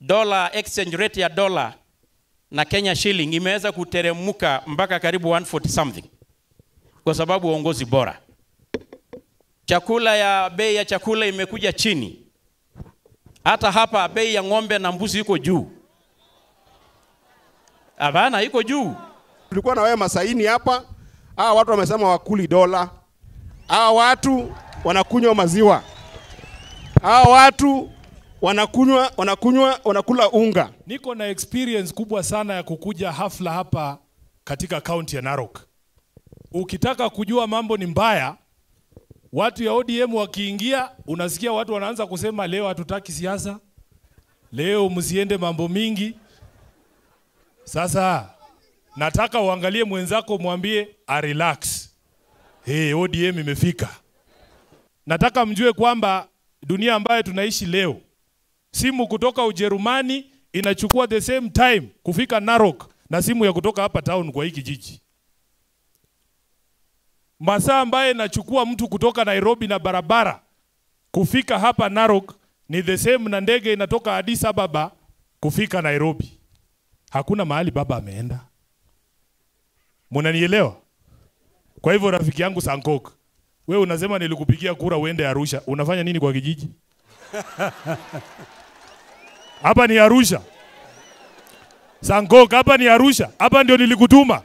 dola exchange rate ya dola na Kenya shilling imeweza kuteremka mpaka karibu 140 something kwa sababu uongozi bora. Chakula ya bei ya chakula imekuja chini. Hata hapa bei ya ng'ombe na mbuzi iko juu. Hapana, iko juu. Tulikuwa na wewe Masaini hapa, hawa watu wamesema wakuli dola, hawa watu wanakunywa maziwa, hawa watu wanakunywa wanakunywa wanakula unga. Niko na experience kubwa sana ya kukuja hafla hapa katika kaunti ya Narok. Ukitaka kujua mambo ni mbaya, watu ya ODM wakiingia, unasikia watu wanaanza kusema leo hatutaki siasa, leo msiende mambo mingi. Sasa nataka uangalie mwenzako, mwambie a relax. Hey, ODM imefika. Nataka mjue kwamba dunia ambayo tunaishi leo, simu kutoka Ujerumani inachukua the same time kufika Narok na simu ya kutoka hapa town kwa hii kijiji. Masaa ambaye inachukua mtu kutoka Nairobi na barabara kufika hapa Narok ni the same na ndege inatoka Addis Ababa kufika Nairobi. Hakuna mahali baba ameenda. Munanielewa? Kwa hivyo rafiki yangu Sankok, we unasema nilikupigia kura uende Arusha, unafanya nini kwa kijiji? Hapa ni Arusha. Sankok, hapa ni Arusha. Hapa ndio nilikutuma.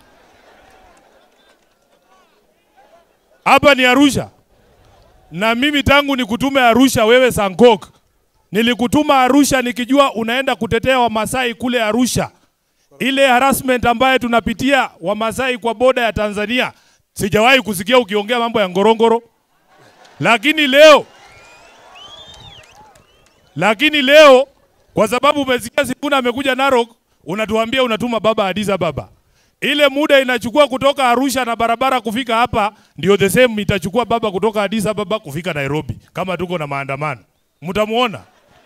Hapa ni Arusha. Na mimi tangu nikutume Arusha wewe Sankok, nilikutuma Arusha nikijua unaenda kutetea Wamasai kule Arusha. Ile harassment ambayo tunapitia Wamasai kwa boda ya Tanzania, sijawahi kusikia ukiongea mambo ya ngorongoro. Lakini leo lakini leo kwa sababu umesikia Sifuna amekuja Narok, unatuambia unatuma baba Addis Ababa. Ile muda inachukua kutoka Arusha na barabara kufika hapa ndio the same itachukua baba kutoka Addis Ababa kufika Nairobi, kama tuko na maandamano. Mtamuona.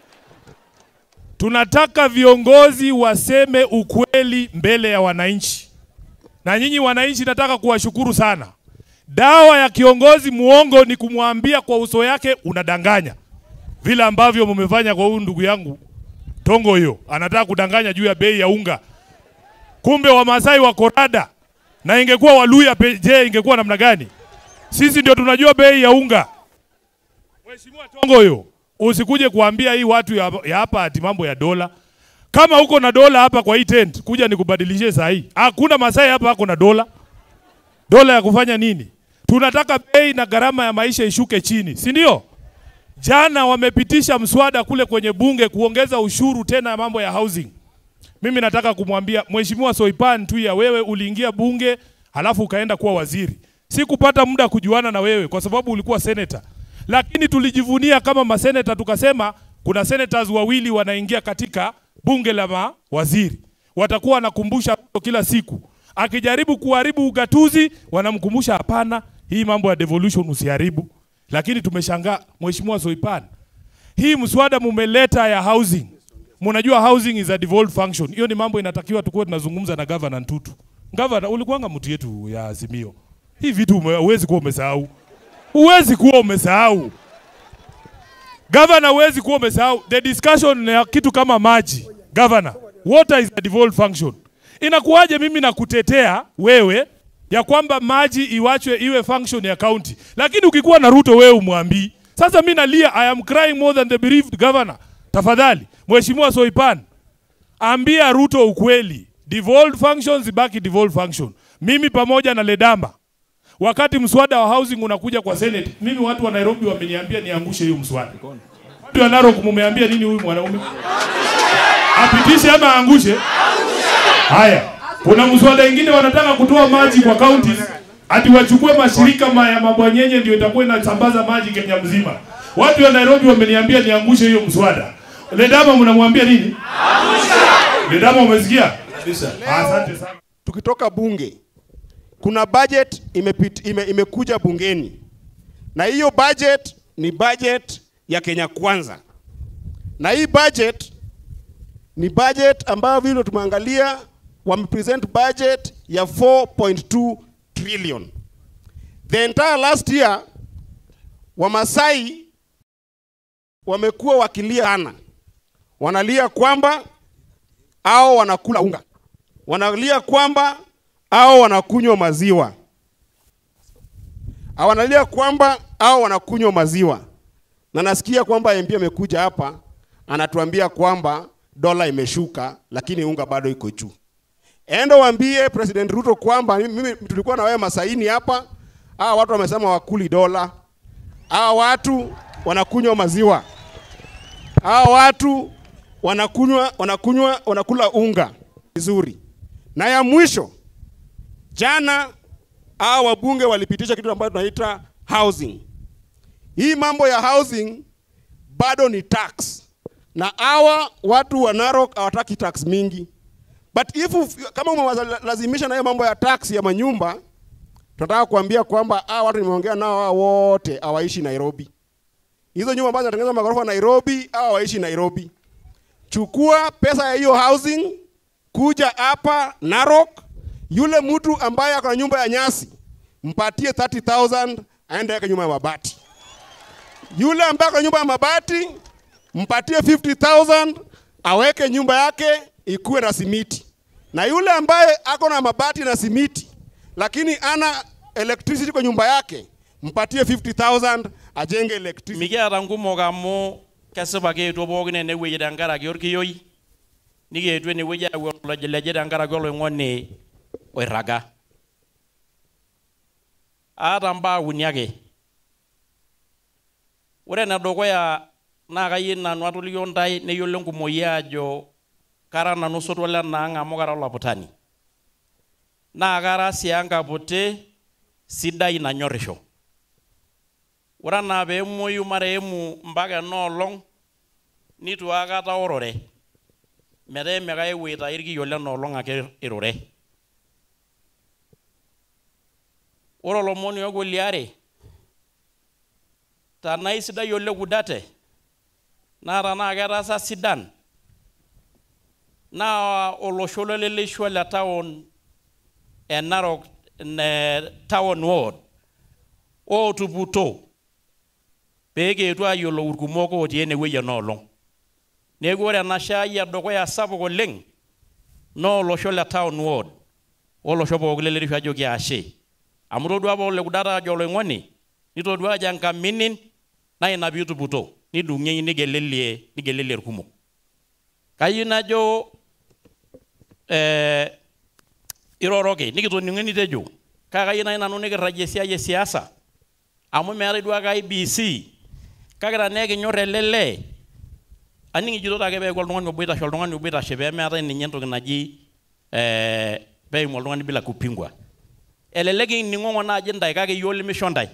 Tunataka viongozi waseme ukweli mbele ya wananchi, na nyinyi wananchi, nataka kuwashukuru sana. Dawa ya kiongozi muongo ni kumwambia kwa uso yake unadanganya, vile ambavyo mmefanya kwa huyu ndugu yangu Tongo. Hiyo anataka kudanganya juu ya bei ya unga, kumbe Wamasai wako rada, na ingekuwa Waluya pe- je, ingekuwa namna gani? Sisi ndio tunajua bei ya unga. Mheshimiwa Tongo, hiyo usikuje kuambia hii watu ya ya hapa ati mambo ya dola. Kama uko na dola hapa kwa hii tent, kuja nikubadilishie saa hii. Hakuna Masai hapa ako na dola. Dola ya kufanya nini? Tunataka bei na gharama ya maisha ishuke chini, si ndio? Jana wamepitisha mswada kule kwenye bunge kuongeza ushuru tena mambo ya housing. Mimi nataka kumwambia Mheshimiwa Soipan tu ya wewe uliingia bunge halafu ukaenda kuwa waziri. Sikupata muda kujuana na wewe kwa sababu ulikuwa senator. Lakini tulijivunia kama maseneta tukasema kuna senators wawili wanaingia katika bunge la mawaziri. Watakuwa wanakumbusha Ruto kila siku. Akijaribu kuharibu ugatuzi wanamkumbusha hapana, hii mambo ya devolution usiharibu. Lakini tumeshangaa Mheshimiwa Soipan. Hii mswada mumeleta ya housing. Mnajua housing is a devolved function. Hiyo ni mambo inatakiwa tukuwe tunazungumza na governor Ntutu. Governor, ulikuwanga mtu yetu ya Azimio. Hii vitu ume- huwezi kuwa umesahau. Huwezi kuwa umesahau. Governor, huwezi kuwa umesahau. The discussion ya kitu kama maji. Governor, water is a devolved function. Inakuwaje mimi nakutetea wewe ya kwamba maji iwachwe iwe function ya county, lakini ukikuwa na Ruto wewe umwambii. Sasa mimi nalia, I am crying more than the bereaved governor. Tafadhali Mheshimiwa Soipan, ambia Ruto ukweli, devolved functions ibaki devolved function. Mimi pamoja na Ledamba, wakati mswada wa housing unakuja kwa Senate, mimi watu wa Nairobi wameniambia niangushe hiyo mswada. Watu wa Narok mumeambia nini huyu mwanaume? Apitishe ama aangushe? Haya, kuna mswada ingine wanataka kutoa maji kwa counties ati wachukue mashirika ma ya mabwanyenye ndio itakuwa inasambaza maji Kenya mzima. Watu wa Nairobi wameniambia niangushe hiyo mswada. Ledama mnamwambia nini? Angusha. Ledama umesikia? Kabisa. Asante sana. Tukitoka bunge, kuna budget imepit, ime, imekuja bungeni na hiyo budget ni budget ya Kenya Kwanza, na hii budget ni budget ambayo vile tumeangalia wamepresent budget ya 4.2 trillion. The entire last year Wamasai wamekuwa wakilia sana, wanalia kwamba au wanakula unga, wanalia kwamba au wanakunywa maziwa, au wanalia kwamba au wanakunywa maziwa. Na nasikia kwamba MP amekuja hapa anatuambia kwamba dola imeshuka, lakini unga bado iko juu. Enda waambie President Ruto kwamba mimi tulikuwa na wewe masaini hapa, hawa watu wamesema wakuli dola, hawa watu wanakunywa maziwa, hawa watu wanakunywa wanakunywa wanakula unga vizuri. Na ya mwisho, jana hawa wabunge walipitisha kitu ambacho tunaita housing. Hii mambo ya housing bado ni tax, na hawa watu wa Narok hawataki tax mingi But if uf- kama umewalazimisha na hiyo mambo ya tax ya manyumba, tunataka kuambia kwamba hawa watu nimeongea nao hawa wote hawaishi Nairobi. Hizo nyumba ambazo zinatengenezwa magorofa Nairobi, hawa hawaishi Nairobi. Chukua pesa ya hiyo housing, kuja hapa Narok, yule mtu ambaye ako na nyumba ya nyasi, mpatie 30,000 aende yake nyumba ya mabati. Yule ambaye ako na nyumba ya mabati, mpatie 50,000 aweke nyumba yake ikuwe na simiti, na yule ambaye ako na mabati na simiti lakini ana electricity kwa nyumba yake, mpatie 50,000 ajenge electricity. mikiata nkumok amu kesipa kietuo pookin enewueji tenkaraki orkiyioi nikietuo enewueji ayau olojileji tenkaraki oloing'oni oirraga aata mbaa uni ake ore enedukuya naa kayieu nanu atolikio ntae neyiolo enkumoi ajo kara nanu sotua lenaang amu kara olaputani naa kara sii enkaputi sidai nanyorrisho ore enaa peemuoyu marehemu mpaka enoolong nitu aikata orore metaa emeka epuo aitayu irkiyo lenoolong ake irure ore olomoni ogo liare tanaa isidai ole kudate naa tanaa ketaasa sidan naa olosho loleleshwa le town e Narok ne town ward ootuputo pee kietu ayiolou irkumok otii enewueji enoolong neeku ore ena shai edukuya sapuk oleng naa olosho le town ward olosho pookin lelerisho ajo kiashe amu todua apa ole kudata ajo oloing'oni nitodua ajo enkaminin naa ina piituputo nidung'ieki nigelelie nigelelie irkumok kayieu najo eh, iroroki nikitoning'o enitejo kake kayieu nai nanu nikirragie esiai e siasa amu meetai duo ake IBC kake tenaa ekinyorr ele lee aning ijito ake peeku oltung'ani obo oitashe oltung'ani obo oitashe peemeetai ninye entoki naji eh, peimu oltung'ani bila kupingwa elelek ining'ong'o naaji ntae kake iyiok limisho ntae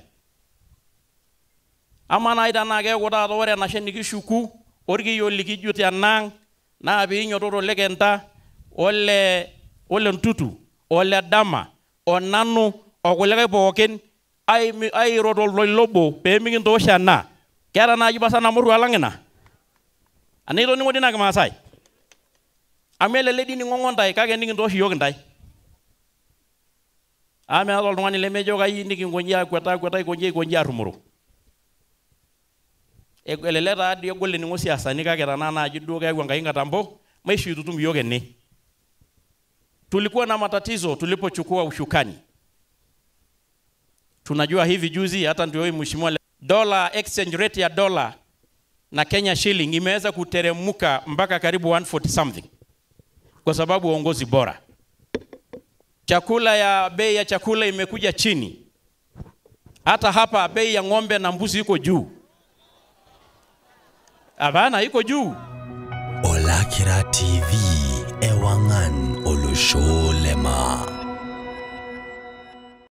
ama naaji tenaa keeku taata ore enashe nikishuku orkiyo likijut enaang naa piinyototo lekenta ole ole ntutu ole dama onanu okulikae pookin aimi- airo toltoilo obo peemikintoosho ena keeta naaji pasa namurru alang ina anaa itoning'o dii ina kimaasai amu elelek dii ning'ong'o ntae kake nikintoosho iyiok intae amu meeta oltung'ani lemejo kai nikinkonji akweta akweta aikonji aikonji arrumoro Eg- elelek taa dii egol ening'o siasani kake tenaa naaji duo keyau enkai nkatambo maishu itutum iyiok ene tulikuwa na matatizo tulipochukua ushukani tunajua hivi juzi hata ndio huyu mheshimiwa le- dola exchange rate ya dola na Kenya shilling imeweza kuteremuka mpaka karibu 140 something kwa sababu uongozi bora. Chakula ya bei ya chakula imekuja chini. Hata hapa bei ya ng'ombe na mbuzi iko juu. Hapana, iko juu. Olakira TV Ewangan Olusolema.